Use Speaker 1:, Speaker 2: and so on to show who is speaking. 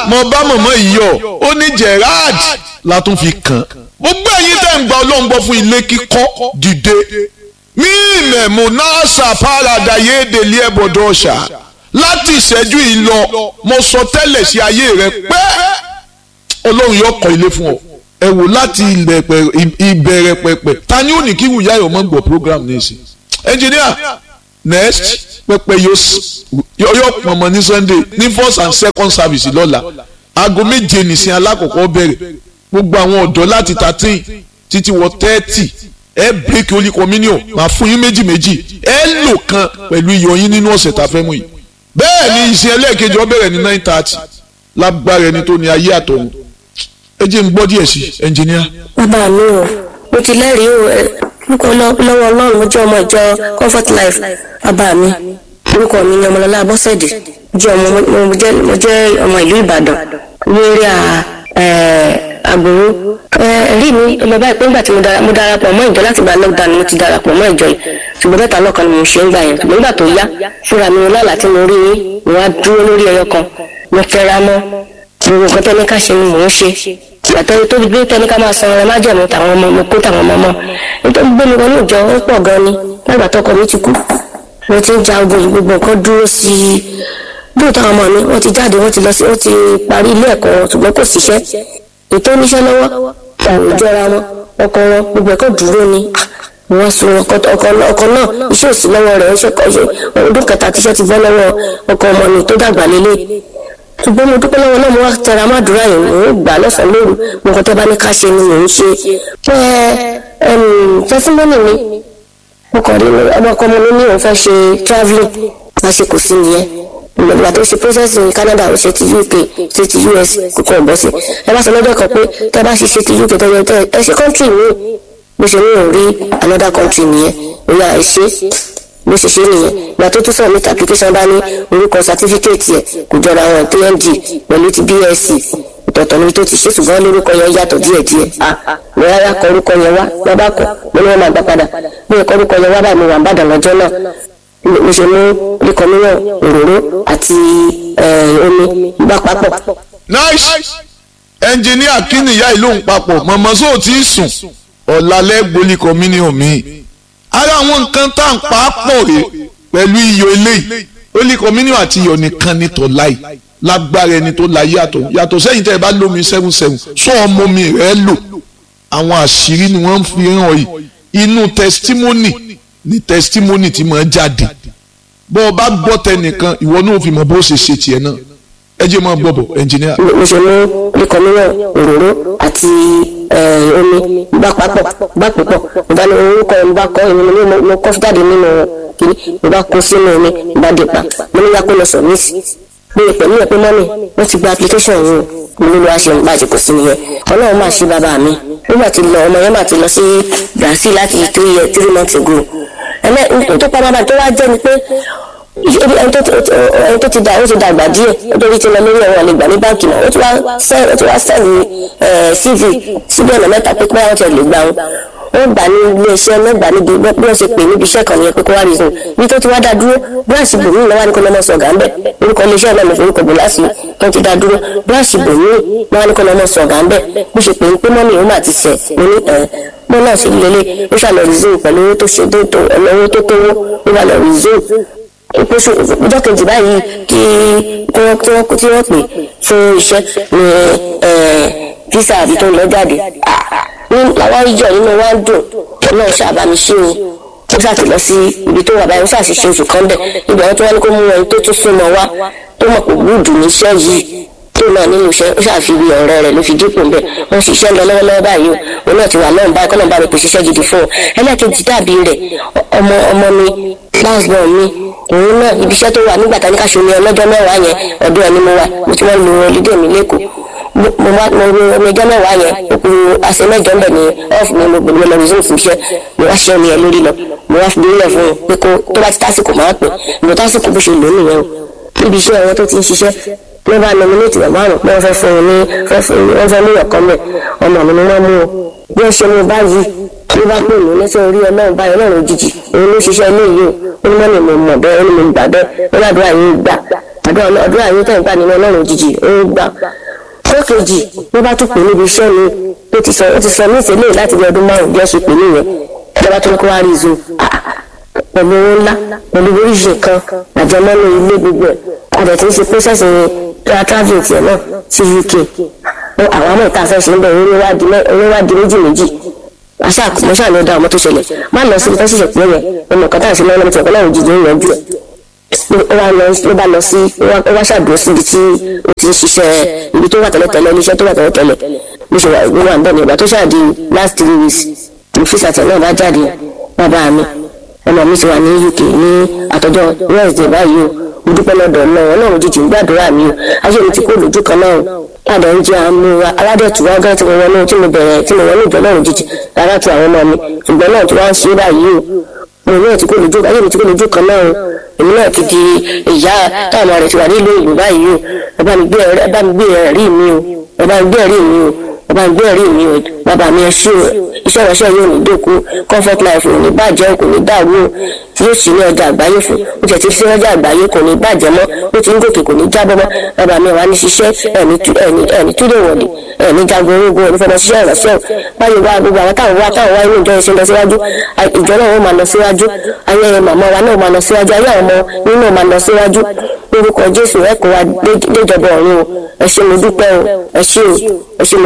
Speaker 1: mo bá mọ̀mọ́ yìí yọ ó ní Gerard la tún fi kàn gbogbo ẹ̀yin tẹ́ ń gba ọlọ́run gbọ́ fún ilé kíkọ́ dìde mí ìmẹ̀mú náà ṣàpárada yéèdè lé ẹ̀bọ̀dọ̀ ọ̀ṣà láti ìṣẹ́jú yìí lọ mo sọ tẹ́lẹ̀ sí ayé rẹ pé ọlọ́run yóò kọ́ ilé fún ọ ẹ wò láti ìbẹ̀rẹ̀ pẹ̀pẹ̀ ta ni ó ní kí wùyá yọ̀ mọ́ gbọ́ program ní ìsìn engineer next pẹpẹ yóò pọnmọ ní sunday ní first and second service lọ́la aago méje nìsín alákọ̀ọ́kọ́ bẹ̀rẹ̀ gbogbo àwọn ọ̀dọ́ láti thirteen títí wọ thirty ẹ break holy communion máa fún yín méjì méjì ẹ lò kan pẹ̀lú iyọ̀ yín nínú ọ̀sẹ̀ tá a fẹ́ mú yìí bẹ́ẹ̀ ni ìsìn ẹlẹ́ẹ̀kejì ó bẹ̀rẹ̀ ní nine thirty lágbára ẹni tó ní ayé àtọ̀run ẹ jẹ́ n gbọ́ díẹ̀ sí ẹnjìníà.
Speaker 2: bàbá mi o mo ti lẹ́rìí o orúkọ lọ́wọ́ ọlọ́run mo jẹ́ ọmọ ìjọ comfort life bàbá mi orúkọ mi ni ọmọlọ́lá abọ́sẹ̀dé jẹ́ ọmọ mo jẹ́ ọmọ ìlú ìbàdàn lórí àgbòrò ẹ̀rí mi lọ báyìí pé nígbà tí mo darapọ̀ mọ́ ìjọ láti gba lockdown mo ti darapọ̀ mọ́ ìjọ yìí ṣùgbọ́n mẹ́ta lọ́kàn ni mo ṣe ń gbà yẹn ṣùgbọ́n nígbà tó yá fúnra mi lọ́la tí mo rí yín mo wá dúró lórí ẹyọ kan mo tẹra mọ́ gbogbo nǹkan tẹ́ni ká ṣe ni mò ń ṣe ìgbàtọ́ tó gbé tẹ́ni ká máa san ọ̀rẹ́ májẹ̀mú tàwọn ọmọ mo kó tàwọn ọmọ mọ́ nítorí gbé mi wọnú ìjọ ó pọ̀ gan ni lágbà tọkọ mi ti kú mo ti ń ja ogun gbogbo nǹkan dúró sí i bóyá táwọn ọmọ mi wọ́n ti jáde wọ́n ti lọ sí wọ́n ti parí ilé ẹ̀kọ́ wọn ṣùgbọ́n kò síṣẹ́ ètò oníṣẹ́ lọ́wọ́ òun jọra wọn ọkọ wọn gbogbo ẹ̀kọ́ dúró ni mo wá sun ọkọ ọkọ náà iṣẹ́ òsì lọ́wọ́ rẹ̀ ṣe ọdún kẹta tíṣẹ́ ti bọ́ lọ́wọ́ ọkọ ọmọ mi tó dàgbà lélẹ̀ ṣùgbọ́n mo dúpẹ́ lọ́wọ́ náà mo wá tẹra má dúrà yìí mò ń gbà lọ́sàn-án lóru mo kàn tẹ́ bá ní ká ṣe ni mò ń ṣe pé tẹ́símọ́nì mi mo kàn rí ọmọ ọkọ mi ní òun fẹ́ ṣe travelling lásìkò sí nìyẹn ìgbà tó ṣe process ní Canada ó ṣe ti UK ṣe ti US kókó ọ̀bọ sí ẹ bá sọ lọ́jọ́ kan pé tẹ́ bá ṣe ṣe ti UK tẹ́lẹ̀ tẹ́ ẹ ṣe country mi bó ṣe ní òun rí another country nìyẹn ó yà ẹ ṣe bó ṣe ṣe nìyẹn ìgbà tó tún submit application bá ní orúkọ certificate yẹ kò jọra wọn TND pẹ̀lú ti BSc ìtọ̀tọ̀ níbi tó ti ṣe ṣùgbọ́n lórúkọ yẹn yàtọ̀ díẹ̀díẹ̀ mo rárá kọ orúkọ yẹn wá lọ́ba kọ mo ní wọ́n máa gbà padà bí ẹ̀kọ́ orúkọ yẹn wá báyìí mo wà ń bàdàn lọ́jọ́ náà mo ṣe mú líkọ mílíọ̀n òróró àti omi gbà papọ̀.
Speaker 1: nice ẹnjìníà kí nìyá ìlú ń papọ̀ mọ̀mọ́ sóò tí ì sùn ọ̀làlẹ́ gbolíkọ mílíọ̀n mi ara àwọn nǹkan tá à ń pa á pọ̀ rè pẹ̀lú iyọ̀ eléyìí gbolíkọ mílíọ̀n àti iyọ̀ nìkan ní tọ́láì lágbára ẹni tó la yàtọ̀ yàtọ̀ sẹ́yìn tẹ́ ẹ bá lómi seven seven sọ ọmọ mi rẹ̀ lò àwọn àṣírí ni wọ́n ń fi hàn yìí inú testimony ni testimony ti máa jáde bọ́ ọ bá gbọ́ tẹnìkan ìwọ náà fi mọ̀ bó ṣe ṣe tiẹ̀ náà ẹ jẹ́ máa gbọ́ bọ̀ ẹnjìníà.
Speaker 2: mo ṣe mú líkọ mílíọ̀n òróró àti omi gbà papọ̀ gbà púpọ̀ mo bá ní orúkọ mo bá kọ́ èmi ní mo kọ́ jáde nínú kiri mo bá kó sínú omi mo bá dé pa mo ní yàgò lọ sọ mí sí mo lè pẹ̀lú ẹ̀ pé mọ́mì wọ́n ti gba application yìí mo ní lọ́wọ́ ṣe ń bá àjẹkù sí nìyẹn ọlọ́run máa ṣe bàbá mi nígbà tí lọ ọmọ yẹn máa ti lọ sí Brazil láti three years three months ago ẹ̀mẹ́ tó pa bàbá tó wá jẹ́ ni pé ẹni tó ti dà ó ti dàgbà díẹ̀ nítorí tí lọ lórí ẹ̀rọ àlegbà ní báńkì náà ó ti wá sẹ́ẹ̀lì CV síbi ọ̀nà mẹ́ta pé pé àwọn ti lè gbà wọn ó gbà ní ilé iṣẹ́ mẹ́gbà níbi bí wọ́n ṣe pè níbi iṣẹ́ kan yẹn pé kó wá reason bí tó ti wá dá dúró bíláàsì bòmí lọ́wọ́ ní kó lọ́mọ sọ̀gà ńbẹ̀ orúkọ ilé iṣẹ́ náà ló forúkọ bò láti tó ti dá dúró bíláàsì bòmí lọ́wọ́ ní kó lọ́mọ sọ̀gà ńbẹ̀ bó ṣe pè ń pé mọ́mí òun àti sẹ̀ mo ní ẹ̀ mo náà ṣe lélẹ̀ ó ṣàlọ́ reason pẹ̀lú owó tó ṣe tó owó tó tówó ó wà lọ reason ìpèsè ọjọ́ kejì báyìí kí wọ́n tí wọ́n tí wọ́n pè fún iṣẹ́ ní visa àbí tó ń lọ jáde ní làwọn ìjọ nínú wa ń dùn náà ṣàbámi ṣe o ó ṣàti lọ sí ibi tó wà báyìí ó ṣàṣìṣe oṣù kan bẹ̀ ibẹ̀ wọ́n tí wọ́n ní kó mú ẹni tó tún súnmọ́ wá tó mọ̀ pé gbúdù níṣẹ́ yìí tó náà nínú iṣẹ́ ó ṣàfihàn ọ̀rẹ́ rẹ̀ ló fi dípò ń bẹ̀ wọ́n ṣiṣẹ́ lọ lọ́wọ́lọ́wọ́ báyìí o òun náà ti wà lọ́run báyìí kọ́nà bá mi pèsè iṣẹ́ gidi fún ọ ẹlẹ́ẹ̀kejì dàbí rẹ̀ ọmọ ọmọ mi lásìbọn mi òun náà ibi iṣẹ́ tó wà nígbà tá ní ká ṣe omi ọlọ́jọ́ mẹ́wàá yẹn ọdún ẹni mo wà mo ti wọ́n lu olùdé mi lẹ́kọ̀ọ́ mo wá mo ro omi ọjọ́ mẹ́wàá yẹn òkú àṣẹ mẹ́jọ ń bẹ̀ ní ọ́ọ̀fù mi mo gbòdúmọ̀ lọ resume fún iṣẹ́ mo wá ṣiṣẹ́ mi yẹn lórí lọ mo wá fi bílẹ̀ fún un pé kó tó bá ti tásìkò máa pè mo tásìkò bó ṣe lò nìyẹn o níbi iṣẹ́ wọn tó ti ń ṣiṣẹ́ ló bá nominate bàbá àrùn pé wọ́n fẹ́ fún un ní wọ́n fẹ́ mú ìyọ̀kọ́ mẹ́ ọmọ mi ni wọ́n mú o bí wọ́n ṣe mú báyìí ló bá pè mí lẹ́sẹ̀ orí ọlọ́run báyìí ọlọ́run òjijì òun ló ṣiṣẹ́ ilé yìí o ó ní mọ́ni mo mọ̀ bẹ́ẹ̀ ó ní mo gbà bẹ́ẹ̀ ó ládùúrà yìí gbà àdúrà àdúrà yín tẹ̀ ń gbà nínú ọlọ́run òjijì ó ń gbà fún kejì ló bá tún pè níbi iṣẹ́ mi ó ti sọ ó ti sọ ní ìṣẹ̀lẹ̀ láti bí ọdún márùn-ún bí ẹ ṣe pè nìyẹn ìjọba tó ní kó wá rí zo pẹ̀lú owó ńlá pẹ̀lú oríṣi kan àjẹmọ́nú ilé gbogbo ẹ̀ àdẹ̀ tí ń ṣe pẹ́sẹ̀sì tra travelling tiẹ̀ náà sí UK àwọn àmọ́ ìta fẹ́ ṣe ń bẹ̀ oníwádìí méjì méjì àṣà mo ṣáà ní ó dá ọmọ tó ṣẹlẹ̀ má lọ sí ibi tó ṣẹ̀ṣẹ̀ pé yẹn ọmọ kan tá à ń ṣe lọ́wọ́ lọ́wọ́ tí ọ̀pọ̀ náà òjijì ń yanjú ẹ̀ ló bá lọ sí ó wá ṣàdúró síbi tí ó ti ń ṣiṣẹ́ ibi tó wà tẹ́lẹ̀tẹ́lẹ̀ iléeṣẹ́ tó wà tẹ́lẹ̀tẹ́lẹ̀ bó ṣe wà wà ń bẹ̀ ní ìgbà tó ṣáàdì last three weeks ní fíṣàtẹ̀ náà bá jáde bàbá mi ọmọ mi ti wà ní UK ní àtọ́jọ́ Wednesday báyìí o mo dúpẹ́ lọ́dọ̀ náà ọlọ́run jíjìn gbàdúrà mi o ayé mi ti kó lójú kan náà padà ń jẹ àmú wa aládẹ̀tù wa gán tí mo wọnú tí mo bẹ̀rẹ̀ tí mo wọnú ìjọ ọlọ́run jíjìn rárá tu àwọn ọmọ mi ṣùgbọ́n náà tí wọ́n á ṣe báyìí o mo náà ti kó lójú ayé mi ti kó lójú kan náà o èmi náà ti di ìyá táwọn ọmọ rẹ̀ ti wà nílùú ìlú báyìí o ẹ bá mi gbé ẹ̀rí mi o ẹ bá mi gbé ẹ̀rí mi o ẹ bá mi gbé ẹ̀rí mi o bàbá mi ẹ ṣí o iṣẹ́ ìránṣẹ́ yóò ní dẹ́kun comfort life ò ní bàjẹ́ kò ní dàrú o tí yóò sì ní ọjà àgbáyé fún ó tiẹ̀ ti fi ọjà àgbáyé kò ní bàjẹ́ mọ́ ó ti ń gòkè kò ní jábọ́ mọ́ bàbá mi wà ní ṣiṣẹ́ ẹ̀ní túlẹ̀ wọ̀lì ẹ̀ní jagun orógun ẹ̀ní fọmọ ṣiṣẹ́ ìránṣẹ́ báyìí wá gbogbo àwọn táwọn wá táwọn wá inú ìjọ ìṣẹ́ lọ síwájú ìjọ náà wọ́n máa lọ síwájú ayé màmá wa náà máa lọ síwájú ayé àwọn ọmọ nínú máa lọ síwájú lórúkọ Jésù ẹ̀kọ́ wa déjọba ọ̀run o ẹ ṣé mo dúpẹ́ o ẹ ṣé o ẹ ṣé mo